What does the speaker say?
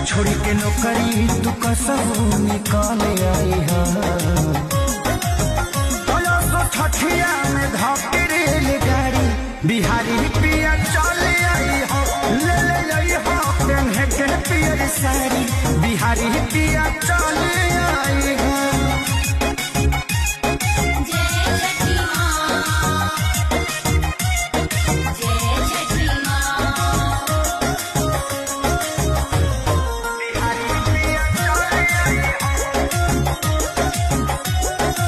छोड़ी के नौकरी तू कसहू निकाल आई हा तोयो सो ठठिया में धके रेलगाड़ी बिहारी पिया चल आई हो ले ले आई हो पेन्हे के पियर साड़ी बिहारी पिया चल